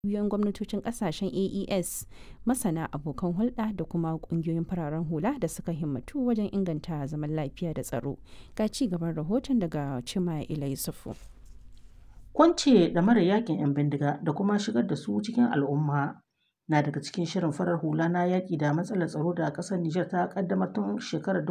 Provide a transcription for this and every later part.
ƙungiyoyin gwamnatocin ƙasashen AES, masana, abokan hulɗa da kuma ƙungiyoyin fararen hula da suka himmatu wajen inganta zaman lafiya da tsaro. Ga ci gaban rahoton daga Chimaila Yusufu. Kwance ɗamarar yaƙin 'yan bindiga da kuma shigar da su cikin al'umma na daga cikin shirin farar hula na yaƙi da matsalar tsaro da ƙasar Nijar ta ƙaddamar tun shekarar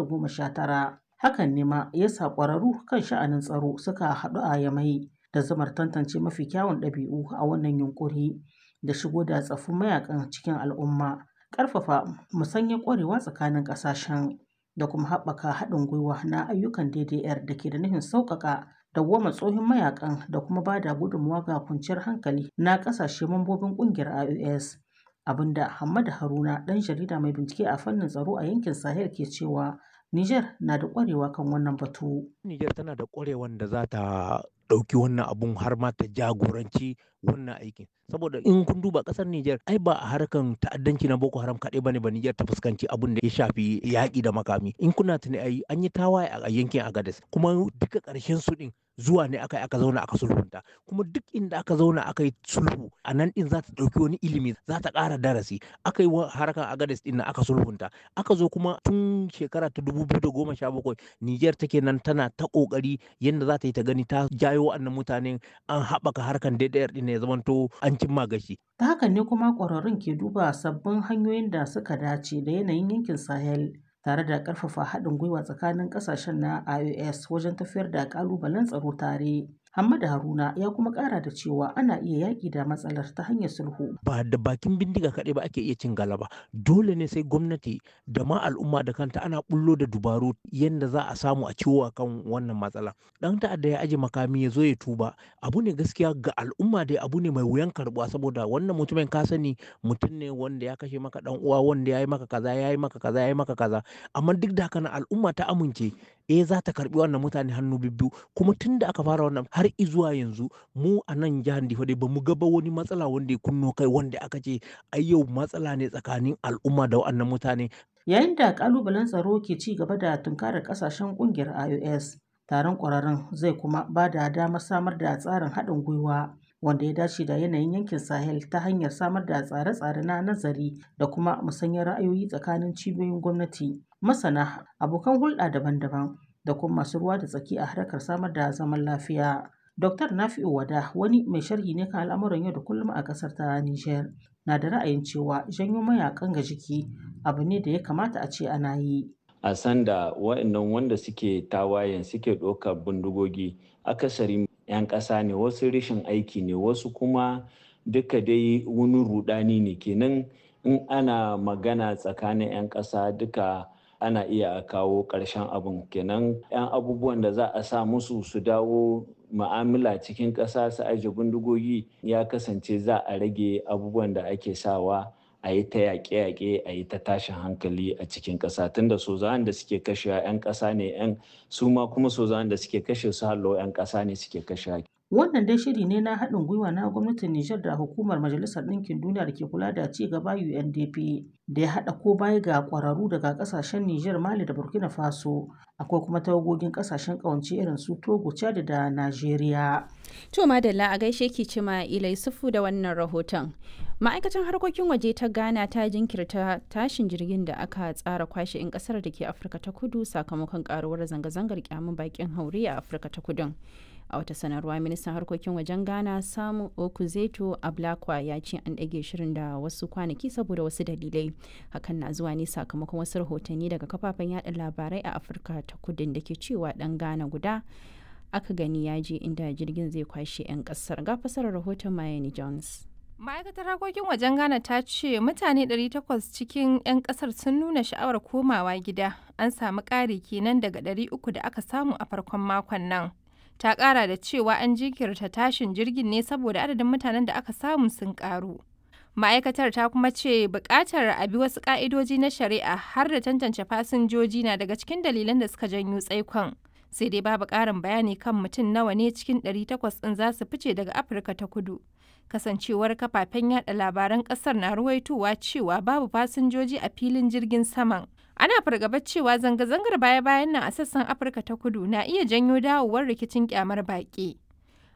2019. Hakan ne ma ya sa ƙwararru kan sha'anin tsaro suka haɗu a Yamai da zamar tantance mafi kyawun ɗabi'u a wannan yunƙuri da shigo da tsaffin mayakan cikin al'umma, ƙarfafa musanyar ƙwarewa tsakanin ƙasashen da kuma haɓaka haɗin gwiwa na ayyukan DDR da ke da nufin sauƙaƙa dawwama tsohin mayakan da kuma ba da gudunmawa ga kwanciyar hankali na ƙasashe mambobin ƙungiyar IOS. Abinda Hammadu Haruna ɗan jarida mai bincike a fannin tsaro a yankin Sahel ke cewa Nijar na da ƙwarewa kan wannan batu. Nijar tana da ƙwarewan da za ta ɗauki wannan abun har ma ta jagoranci wannan aikin. Saboda in kun duba ƙasar Nijar ai ba a harkan ta'addanci na Boko Haram kaɗai bane ba Nijar ta fuskanci abun da ya shafi yaƙi da makami. In kuna tuni ai an yi tawaye a yankin Agadez kuma duka ƙarshen su ɗin zuwa ne aka aka zauna aka sulhunta kuma duk inda aka zauna aka yi sulhu a nan din za ta ɗauki wani ilimi za ta ƙara darasi aka yi harkar agades din aka sulhunta aka zo kuma tun shekara ta dubu biyu da goma sha bakwai niger take nan tana ta ƙoƙari yadda za ta yi ta gani ta jayo wa'annan mutanen an haɓaka harkar DDR din ya zamanto an cimma gashi. Ta hakan ne kuma ƙwararrun ke duba sabbin hanyoyin da suka dace da yanayin yankin Sahel. tare da ƙarfafa haɗin gwiwa tsakanin ƙasashen na IOS wajen tafiyar da ƙalubalen tsaro tare. Hamada Haruna ya kuma ƙara da cewa ana iya yaƙi da matsalar ta hanyar sulhu. Ba da bakin bindiga kaɗai ba ake iya cin galaba. Dole ne sai gwamnati da ma al'umma da kanta ana bullo da dubaru yadda za a samu a ciwo kan wannan matsala. Ɗan ta'adda ya aje makami ya zo ya tuba. Abu ne gaskiya ga al'umma dai abu ne mai wuyan karɓuwa saboda wannan mutumin ka sani mutum ne wanda ya kashe maka ɗan uwa wanda ya yi maka kaza ya yi maka kaza ya yi maka kaza. Amma duk da haka al'umma ta amince eh za ta karɓi wannan mutane hannu bibbiyu kuma tun da aka fara wannan har izuwa yanzu mu a nan jihar Difa dai bamu ga ba wani matsala wanda ya kunno kai wanda aka ce ai yau matsala ne tsakanin al'umma da wannan mutane. Yayin da kalubalen tsaro ke ci gaba da tunkarar kasashen kungiyar IOS, taron ƙwararrun zai kuma ba da damar samar da tsarin haɗin gwiwa wanda ya dace da yanayin yankin Sahel ta hanyar samar da tsare-tsare na nazari da kuma musanyar ra'ayoyi tsakanin cibiyoyin gwamnati, masana, abokan hulɗa daban-daban da kuma masu ruwa da tsaki a harkar samar da zaman lafiya. Dr. Nafi'u Wada wani mai sharhi ne kan al'amuran yau da kullum a ƙasar ta Nijar na da ra'ayin cewa janyo mayakan ga jiki abu ne da ya kamata a ce ana yi. A sanda wa'annan wanda suke tawayen suke ɗaukar bindigogi akasari 'yan ƙasa ne wasu rashin aiki ne wasu kuma duka dai wani rudani ne kenan in ana magana tsakanin 'yan ƙasa duka ana iya kawo ƙarshen abin kenan 'yan abubuwan da za a sa musu su dawo ma'amala cikin ƙasa su aje bindigogi ya kasance za a rage abubuwan da ake sawa a yi ta yaƙe-yaƙe a yi ta tashin hankali a cikin ƙasa tunda sozawan da suke kashewa 'yan ƙasa ne 'yan su ma kuma sozawan da suke kashe su hallo 'yan ƙasa ne suke kashewa Wannan dai shiri ne na haɗin gwiwa na gwamnatin Nijar da hukumar Majalisar Ɗinkin Duniya da ke kula da ci gaba UNDP da ya haɗa ko baya ga ƙwararru daga ƙasashen Nijar, Mali da Burkina Faso. Akwai kuma tawagogin ƙasashen ƙawance irin su Togo, Chad da Najeriya. To Madalla a gaishe ki cima Ilai Sufu da wannan rahoton. Ma'aikatan harkokin waje ta Ghana ta jinkirta tashin jirgin da aka tsara kwashe 'yan kasar da ke Afirka ta Kudu sakamakon karuwar zanga-zangar kyamun bakin haure a Afirka ta Kudun. a wata sanarwa ministan harkokin wajen ghana samu okuzeto ablakwa ya ce an ɗage shirin da wasu kwanaki saboda wasu dalilai hakan na zuwa ne sakamakon wasu rahotanni daga kafafen yada labarai a afirka ta kudin da ke cewa ɗan ghana guda aka gani ya je inda jirgin zai kwashe 'yan ƙasar ga fasarar rahoton mayani jones ma'aikatar harkokin wajen ghana ta ce mutane 800 cikin 'yan kasar sun nuna sha'awar komawa gida an samu ƙari kenan daga 300 da aka samu a farkon makon nan ta kara da cewa an jinkirta tashin jirgin ne saboda adadin mutanen da aka samu sun karu. Ma'aikatar ta kuma ce bukatar a bi wasu ka'idoji na shari'a har da tantance fasinjoji na daga cikin dalilan da suka janyo tsaikon. Sai dai babu ƙarin bayani kan mutum nawa ne cikin 800 ɗin za su fice daga Afirka ta kudu. Kasancewar kafafen yada labaran ƙasar na ruwaitowa cewa babu fasinjoji a filin jirgin saman. ana fargabar cewa zanga-zangar baya-bayan nan a sassan afirka ta kudu na iya janyo dawowar rikicin kyamar baƙi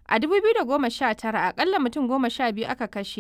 A 2019 akalla mutum goma sha biyu aka kashe